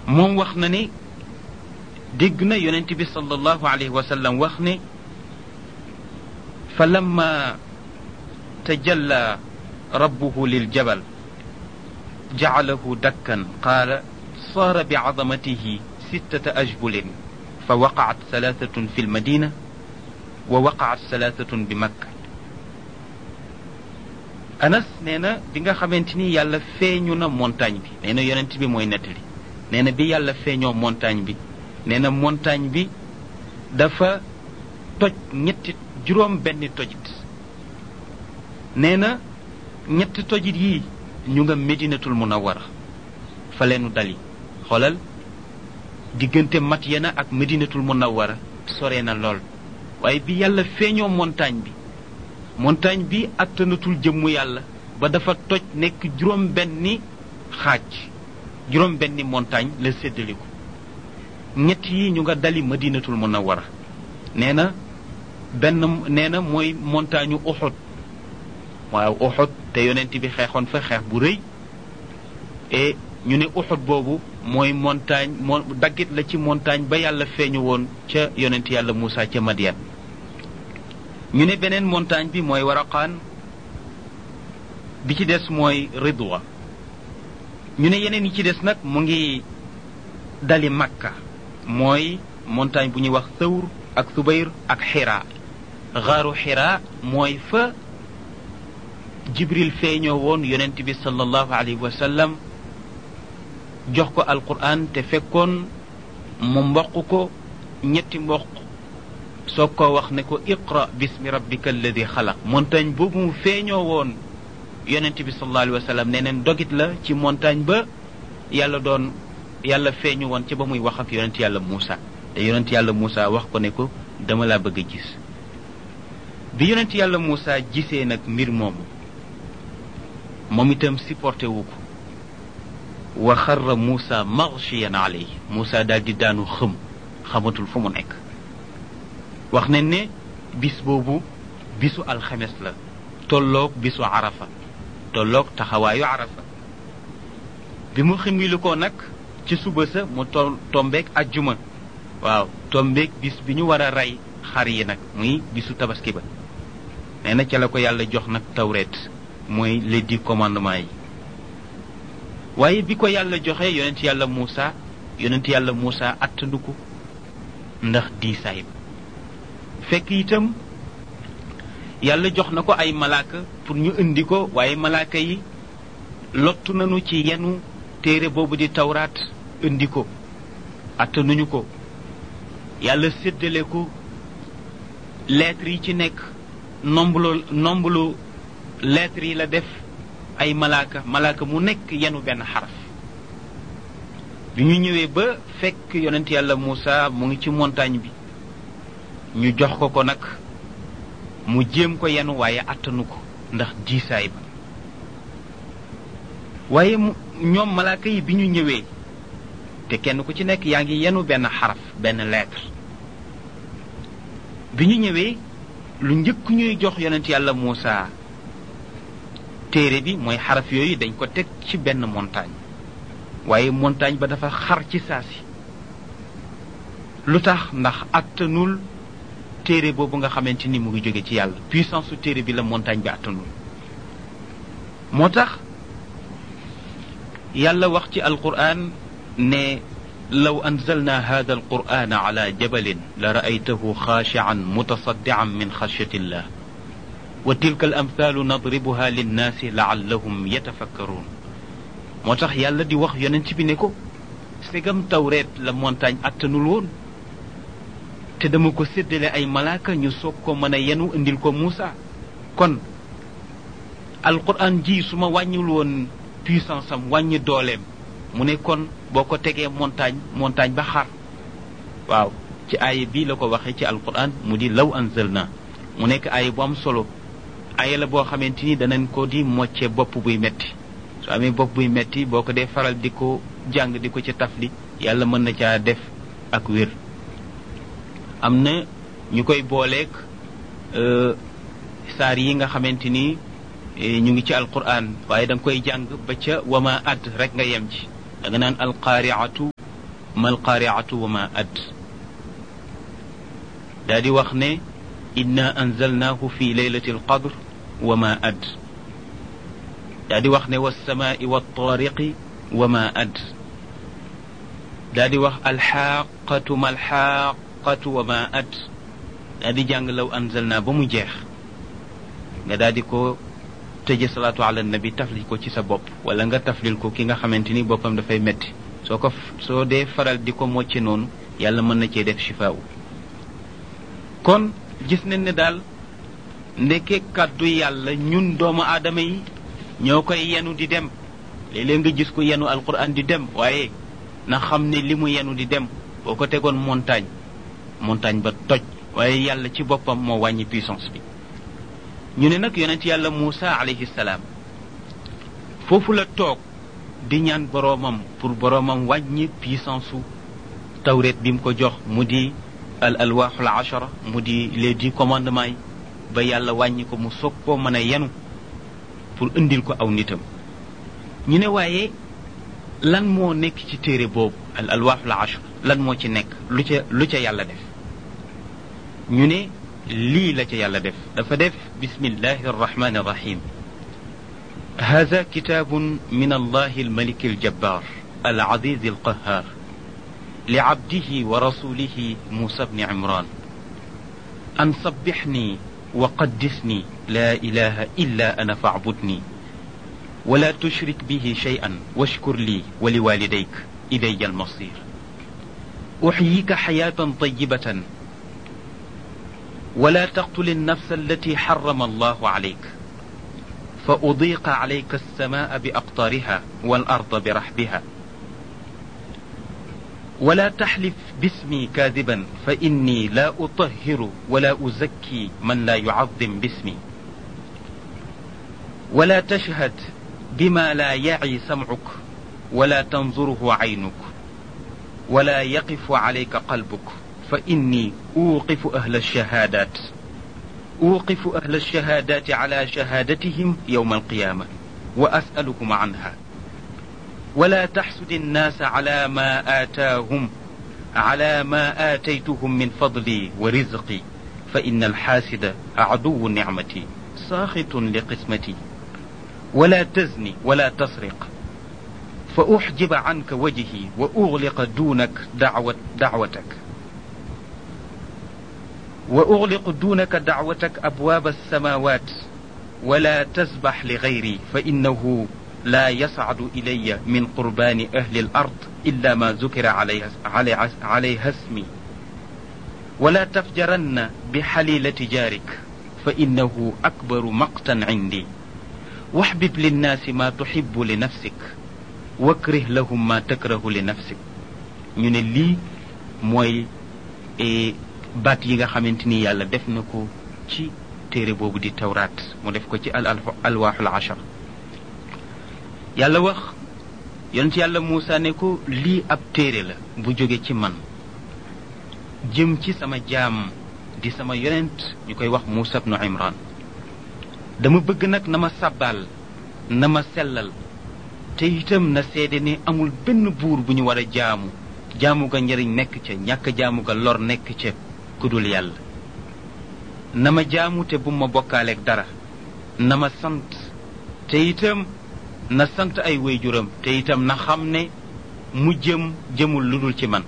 moom wax na ne dégg na yonent bi sallallahu alayhi wa sallam wax ne fa lamma tajalla rabbuhu liljabal jacalahu dakkan qaala saara بعظمته ستة أجبل فوقعت ثلاثة في المدينة ووقعت ثلاثة بمكة anas nee na bi nga xamante ni yàlla feeñu na montagne bi nee na yonent bi mooy nettali nee na bi yàlla feeñoo montagne bi nee na montagne bi dafa toj ñetti juróom benni tojit nee na ñetti tojit yii ñu nga medinatul munawara fa leenu dali xoolal diggante Madyana ak medinatul munawara sore na lool waaye bi yàlla feeñoo montagne bi montagne bi attanatul jëmmu yàlla ba dafa toj nekk juróom benni xaaj juróom benni montagne la séddaliku ñett yi ñu nga dali madinatul munawara nee na benn nee na mooy montagne uxud waaw uxud te yonent bi xeexoon fa xeex bu rëy et ñu ne uxud boobu mooy montagne moo daggit la ci montagne ba yàlla feeñu woon ca yonent yàlla Moussa ca Madian ñu ne beneen montagne bi mooy waraqaan bi ci des mooy ridwa ñu ne yeneen yi ci des nag mu ngi dali makka mooy montagne bu ñuy wax thawr ak subayr ak xira xaaru xira mooy fa jibril feeñoo woon yonent bi sallallahu alayhi wa sallam jox ko alquran te fekkoon mu mboq ko ñetti mboq soo ko wax ne ko iqra bismi rabbika alladi xalaq montagne boobu mu feeñoo woon yonent bi sallallahu alayhi wa sallam nee neen dogit la ci montagne ba yàlla doon yàlla feeñu woon ci ba muy wax ak yonent yàlla Moussa te yonent yàlla Moussa wax ko ne ko dama laa bëgg a gis bi yonent yàlla Moussa gisee nag mbir moomu moom itam supporté wu ko wa xarra Moussa maghshiyan alayhi Moussa daal di daanu xëm xamatul fu mu nekk wax nañ ne bis boobu bisu alxames la tolloog bisu arafa tolloog taxawaayu arafa bi mu ximili ko nag ci suba sa mu to tombeeg ajjuma waaw tombeeg bis bi ñu war a rey xar yi nag muy bisu tabaski ba nee na ca la ko yàlla jox nag tawreet mooy les dix commandements yi waaye bi ko yàlla joxe yonent yàlla Moussa yonent yàlla Moussa attandu ko ndax diisaay ba fekk itam yàlla jox na ko ay malaaka pour ñu indi ko waaye malaaka yi lottu nañu ci yenu téere boobu di tawraat indi ko attanuñu ko yàlla séddale ko lettres yi ci nekk nomblu nomblu lettres yi la def ay malaaka malaaka mu nekk yenu benn xaraf bi ñu ñëwee ba fekk yonent yàlla Moussa mu ngi ci montagne bi ñu jox ko ko nag mu jéem ko yenu waaye attanu ko ndax diisaay ba waaye mu ñoom malaaka yi bi ñu ñëwee te kenn ku ci nekk yaa ngi yenu benn xaraf benn lettre bi ñu ñëwee lu njëkk ñuy jox yonent yàlla Moussa téere bi mooy xaraf yooyu dañ ko teg ci benn montagne waaye montagne ba dafa xar ci saasi lu tax ndax attanul téere boobu nga xamante ni mu ngi jóge ci yàlla puissance su téere bi la montagne bi attanul moo tax yàlla wax ci alquran ne law anzalna hada alquran ala jabalin la raaytahu xaashian mutasaddian min xashyati illah wa tilka al amthaalu nadribuha linnaasi laallahum yatafakkaruun moo tax yàlla di wax yonent bi ne ko segam tawreet la montagne attanul woon te dama ko séddale ay malaaka ñu soog ko mën a yenu indil ko Moussa kon alquran ji su ma wàññiwul woon puissance am wàññi dooleem mu ne kon boo ko tegee montagne montagne ba xar waaw ci aaya bii la ko waxee ci alquran mu di law anzalna mu nekk aaya bu am solo aaya la boo xamante ni danañ ko di mocce bopp buy metti su amee bopp buy metti boo ko dee faral di ko jàng di ko ci tafli yàlla mën na caa def ak wér am na ñu koy booleeg saar yi nga xamante ni ñu ngi ci alquran waaye da nga koy jàng ba ca wama add rek nga yem ci da nga naan alqaariatu mal qaariatu wa ma ad daa di wax ne inna anzalnaahu fi leylati alqadr wa ma ad daa di wax ne walsamaai waltaariqi wa ma ad daa di wax alxaaqatu ma alxaaqatu wa ma ad daa di jàng law anzalnaa ba mu jeex nga daa di ko tëje salaatu ala nabi taflil ko ci sa bopp wala nga taflil ko ki nga xamante ni boppam dafay metti soo ko soo dee faral di ko mocce noonu yàlla mën na cee def shifaawu kon gis nañ ne daal ndeke kàddu yàlla ñun doomu aadama yi ñoo koy yenu di dem léeg-léeg nga gis ko yenu alquran di dem waaye na xam ne li mu yenu di dem boo ko tegoon montagne montagne ba toj waaye yàlla ci boppam moo wàññi puissance bi ñu ne nag yonent yàlla Muusa alayhi salaam foofu la toog di ñaan boroomam pour boroomam wàññi puissance su tawret bi mu ko jox mu di al alwaaxul ashara mu di les dix commandements yi ba yàlla wàññi ko mu soog koo mën a yenu pour indil ko aw nitam ñu ne waaye lan moo nekk ci téere boobu al alwaaxul ashara lan moo ci nekk lu ca lu ca yàlla def ñu ne lii la ca yàlla def dafa def bismillahi arrahmani arrahim هذا كتاب من الله الملك الجبار العزيز القهار لعبده ورسوله موسى بن عمران أن صبحني وقدسني لا إله إلا أنا فاعبدني ولا تشرك به شيئا واشكر لي ولوالديك إلي المصير أحييك حياة طيبة ولا تقتل النفس التي حرم الله عليك فأضيق عليك السماء بأقطارها والأرض برحبها ولا تحلف باسمي كاذبا فإني لا أطهر ولا أزكي من لا يعظم باسمي ولا تشهد بما لا يعي سمعك ولا تنظره عينك ولا يقف عليك قلبك فإني أوقف أهل الشهادات أوقف أهل الشهادات على شهادتهم يوم القيامة وأسألهم عنها ولا تحسد الناس على ما آتاهم على ما آتيتهم من فضلي ورزقي فإن الحاسد عدو نعمتي ساخط لقسمتي ولا تزني ولا تسرق فأحجب عنك وجهي وأغلق دونك دعوة دعوتك وأغلق دونك دعوتك أبواب السماوات ولا تسبح لغيري فإنه لا يصعد إلي من قربان أهل الأرض إلا ما ذكر عليها, عليها, عليها اسمي ولا تفجرن بحليلة جارك فإنه أكبر مقتا عندي واحبب للناس ما تحب لنفسك واكره لهم ما تكره لنفسك ñu ne lii mooy baat yi nga xamante ni yàlla def na ko ci téere boobu di tawraat mu def ko ci al alwaaxul ashar yàlla wax yonent yàlla Muusa ne ko lii ab téere la bu jóge ci man jëm ci sama jaam di sama yonent ñu koy wax Muusa bnu Imran dama bëgg nag na ma sàbbaal na ma sellal te itam na seede ne amul benn buur bu ñu war a jaamu jaamu ga njëriñ nekk ca ñàkk jaamu ga lor nekk ca ku dul yàlla na ma jaamu te bu ma bokkaaleeg dara na ma sant te itam na sant ay waajuram te itam na xam ne mu jëm jëmul lu dul ci man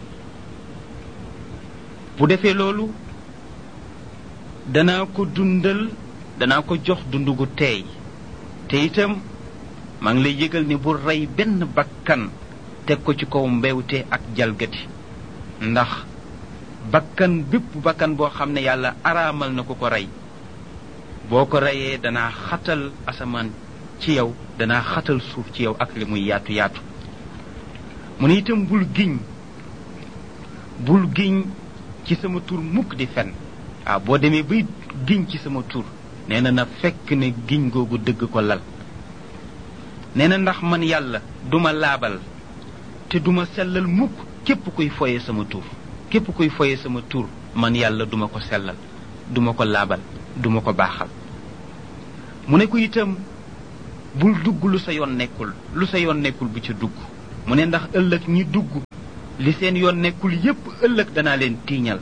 bu defee loolu danaa ko dundal danaa ko jox dund gu teey te itam maa ngi lay yëgal ni bu rey benn bakkan teg ko ci kaw mbewte ak jalgati ndax bakkan bépp bakkan boo xam ne yàlla araamal na ko ko rey boo ko reyee danaa xatal asamaan ci yow danaa xatal suuf ci yow ak li muy yaatu yaatu mu ne itam bul giñ bul giñ ci sama tur mukk di fen waaw boo demee bay giñ ci sama tur nee na na fekk ne giñ googu dëgg ko lal nee na ndax man yàlla duma laabal te duma sellal mukk képp kuy foye sama tur képp kuy foye sama tur man yàlla duma ko sellal duma ko laabal duma ko baaxal mu ne ko itam bul dugg lu sa yoon nekkul lu sa yoon nekkul bu ca dugg mu ne ndax ëllëg ñi dugg li seen yoon nekkul yépp ëllëg danaa leen tiiñal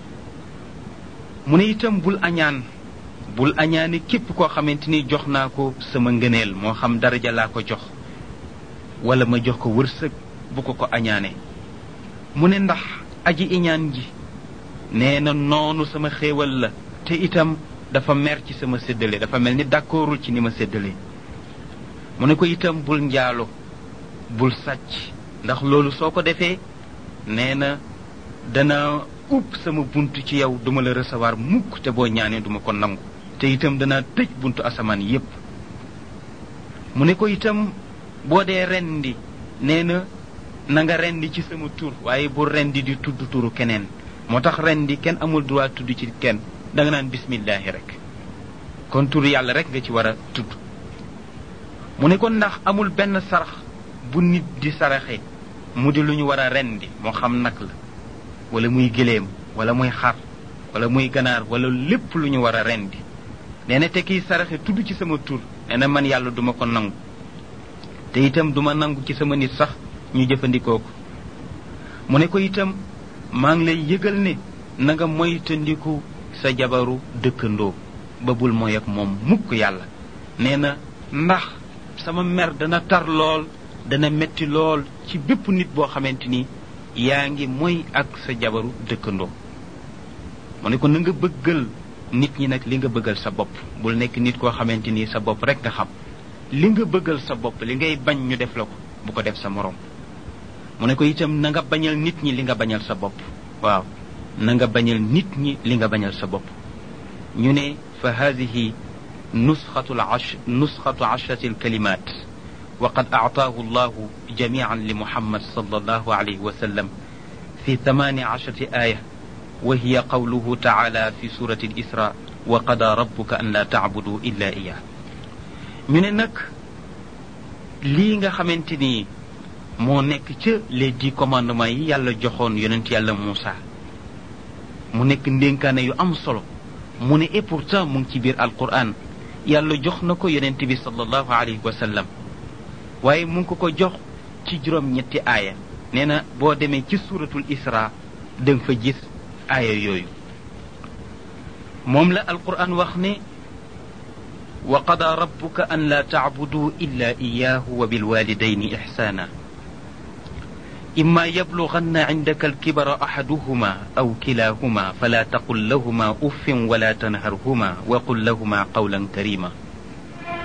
mu ne itam bul añaan bul añaane képp koo xamante ni jox naa ko sama ngëneel moo xam daraja laa ko jox wala ma jox ko wërsëg bu ko ko añaane mu ne ndax aji iñaan ji nee na noonu sama xéewal la te itam dafa mer ci sama séddale dafa mel ni d'accordul ci ni ma séddale mu ne ko itam bul njaalo bul sàcc ndax loolu soo ko defee nee na dana upp sama bunt ci yow duma la recevoir mukk te boo ñaanee duma ko nangu te itam dana tëj buntu asamaan yépp mu ne ko itam boo dee rendi nee na na nga rendi ci sama tur waaye bu rendi di tudd turu keneen moo tax rendi kenn amul droit tudd ci kenn da nga naan bismillahi rek kon turu yàlla rek nga ci war a tudd mu ne ko ndax amul benn sarax bu nit di saraxe mu di lu ñu war a rendi moo xam nag la wala muy gëléem wala muy xar wala muy ganaar wala lépp lu ñu war a rendi nee na te kiy saraxe tudd ci sama tur nee na man yàlla duma ko nangu te itam duma nangu ci sama nit sax ñu jëfandikoo ko mu ne ko itam maa ngi lay yëgal ne na nga moytandiku sa jabaru dëkkandoo ba bul mooy ak moom mukk yàlla nee na ndax sama mer dana tar lool dana metti lool ci bépp nit boo xamante ni yaa ngi mooy ak sa jabaru dëkkandoo mu ne ko na nga bëggal nit ñi nag li nga bëggal sa bopp bul nekk nit koo xamante ni sa bopp rek nga xam li nga bëggal sa bopp li ngay bañ ñu def la ko bu ko def sa morom mu ne ko itam na nga bañal nit ñi li nga bañal sa bopp waaw na nga bañal nit ñi li nga bañal sa bopp ñu ne fa hadihi nusxatu ash nusxatu ashrati alkalimat وقد أعطاه الله جميعا لمحمد صلى الله عليه وسلم في ثمان عشرة آية وهي قوله تعالى في سورة الإسراء وقضى ربك أن لا تعبدوا إلا إياه من نك ليغا خامتيني moo nekk ca les dix commandements yi yàlla joxoon yonent yàlla Moussa mu nekk ndénkaane yu am solo mu ne et pourtant mu ngi ci biir alquran yàlla jox na ko yonent bi sallallahu alayhi wa sallam waaye mu ngi ko ko jox ci juróom ñetti aaya nee na boo demee ci suratul isra da nga fa gis aaya yooyu moom la alquran wax ne wa qada rabbuka an la tacbuduu illa iyahu wa bilwalidayni ixsana إما يبلغن عندك الكبر أحدهما أو كلاهما فلا تقل لهما أف ولا تنهرهما وقل لهما قولا كريما